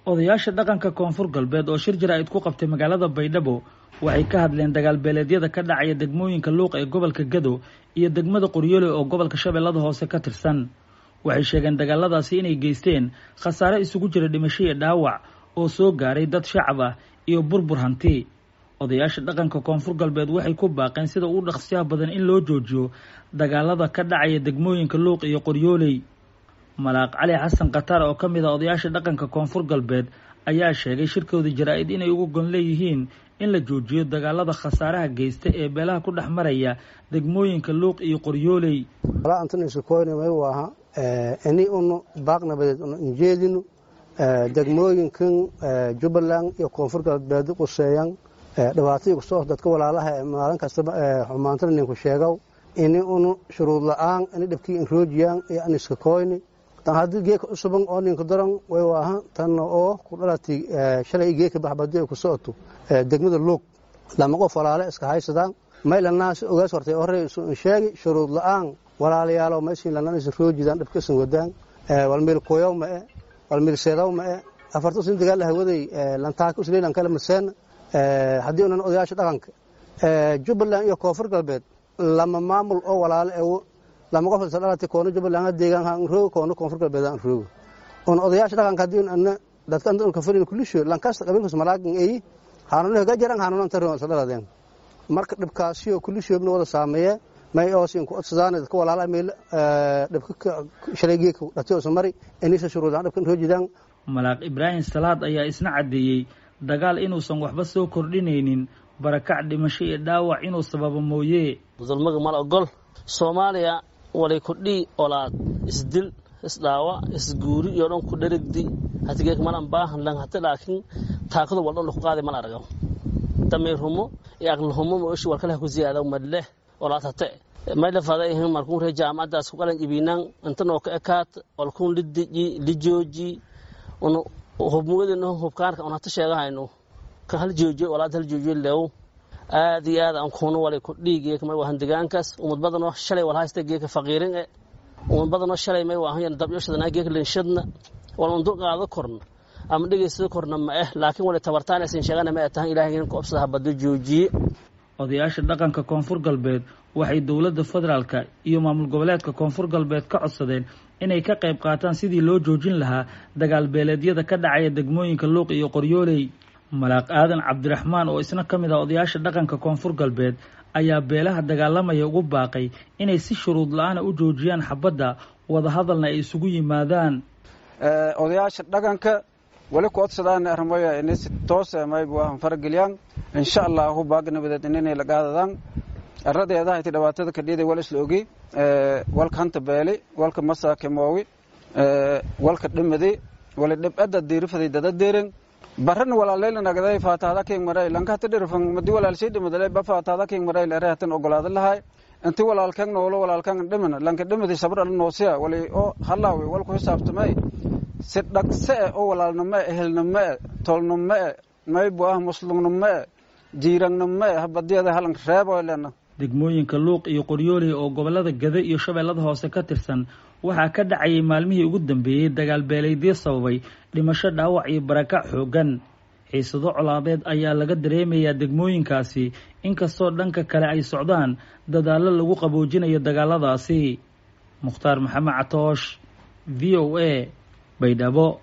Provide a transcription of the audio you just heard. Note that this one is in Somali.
odayaasha dhaqanka koonfur galbeed oo shir jaraa'id ku qabtay magaalada baydhabo waxay ka hadleen dagaal beeleedyada ka dhacaya degmooyinka luuq ee gobolka gado iyo degmada qoryoole oo gobolka shabeellada hoose ka tirsan waxay sheegeen dagaaladaasi inay geysteen khasaare isugu jira dhimasho iyo dhaawac oo soo gaaray dad shacab ah iyo burbur hanti odayaasha dhaqanka koonfur galbeed waxay ku baaqeen sida ugu dhaqsiyaha badan in loo joojiyo dagaalada ka dhacaya degmooyinka luuq iyo qoryooley malaaq cali xasan khataar oo ka mid a odayaasha dhaqanka koonfur galbeed ayaa sheegay shirkooda jaraa-id inay ugu gon leeyihiin in la joojiyo dagaalada khasaaraha geysta ee beelaha ku dhex maraya degmooyinka luuq iyo qoryooley aha ini unu baaqnabadeed unu injeedinu degmooyinkan jubbaland iyo koonfur galbeed quseeyan dhibaatadii kusoo dadka walaalaha ee maalin kastaba xumaantana ninku sheegow ini unu shuruud la-aan ini dhibkii inroojiyaan iyo aniska koyni tan haddii geeka usuban oo ninka daran way waaha tan oo ku dhalati shalay geeka baxbadi ay kusocoto degmada luog lama qof walaale iska haysadaan maylanaas ogaas hortay horey isu sheegi shuruud la-aan walaalayaalow maysin lananisa roojidaan dhibkasan wadaan walmeel koyow ma e walmeel seedow ma e afarta usin dagaal hawaday lantaaka usleelan kala maseena haddii unan odayaasha dhaqanka jubbaland iyo koonfur galbeed lama maamul oo walaale ewo lama qof isa dhalati koona jubbaland deegaan haan roogo koona koonfur galbeed aan roogo un odayaasha dhaqanka haddii ana dadka anta unka fadhin kulisho lankasta qabiilkas malaagan eyi haanuna haga jaran haanuna anta roon isa dhaladeen marka dhibkaasiyo kulishoobna wada saameeye may oosin ku odsadaan dadka walaalaha meel dhibka shalaygeeka dhatiyosa mari inisa shuruudaan dhibkan roojidaan malaaq ibraahim salaad ayaa isna caddeeyey dagaal inuusan waxba soo kordhinaynin barakac dhimasho iyo dhaawac inuu sababo mooye dulmaga mal ogol soomaaliya walay kudhii olaad isdil isdhaawa isguuri iyo dhan ku dherigdi hatigeek malan baahan lan hati laakiin taakadu wal dhan ku qaaday mal argaw damiir humo iyo aqli humo mooshi walkalaha ku ziyaada madleh olaad hate mayla fada ihin markun ree jaamacadaas ku qalan ibinan intanoo ka ekaat walkun lidiji lijooji un hubmugadin hubkaanka un hata sheegahayno ka hal joojiyo walaad hal joojiyo leew aad iyo aad aan kuuna walay ku dhiigeek may wahan degaankaas umad badanoo shalay wal haysta geeka faqiirin e umad badanoo shalay may waahan dabyoshadana geeka linshadna wal un dul qaado korna ama dhegeysada korna ma eh laakiin walay tabartaan aysan sheegana ma ay tahan ilahay ku obsada habada joojiye odayaasha dhaqanka koonfur galbeed waxay dowladda federaalka iyo maamul goboleedka koonfur galbeed ka codsadeen inay ka qayb qaataan sidii loo joojin lahaa dagaal beeleedyada ka dhacaya degmooyinka luuq iyo qoryooley malaaq aadan cabdiraxmaan oo isna ka mid ah odayaasha dhaqanka koonfur galbeed ayaa beelaha dagaalamaya ugu baaqay inay si shuruud la-aana u joojiyaan xabadda wadahadalna ay isugu yimaadaan odayaasha dhaqanka wali ku odsadaan armoya inay si toos maybu ahan farageliyaan insha allahu baagnabadeed inay la qaadadaan aradeedaha iti dhibaatada kadhiiday wal isla ogi walka hanta beeli walka masaake moowi walka dhimadi wali dhibada diirifaday dada deeren barana walaaleylanagday faataada king maray lankahata dhirfan madi walaalshay dhimadale ba faataada king maray lere hatan ogolaada lahay inti walaalkan noolo walaalkan dhiman lanka dhimadi sabr ala noosiya wali oo halaawi walku xisaabtamay si dhagse e oo walaalnimo e ehelnimo e tolnimo e maybu ah muslimnimo e jiirangnimo e habadiyada halan reeboylena degmooyinka luuq iyo qoryooley oo gobollada gado iyo shabeellada hoose ka tirsan waxaa ka dhacayay maalmihii ugu dambeeyey dagaal beeleydyo sababay dhimasho dhaawac iyo barakac xooggan xiisado colaadeed ayaa laga dareemayaa degmooyinkaasi inkastoo dhanka kale ay socdaan dadaallo lagu qaboojinayo dagaaladaasi mukhtaar maxamed catoosh v o a baydhabo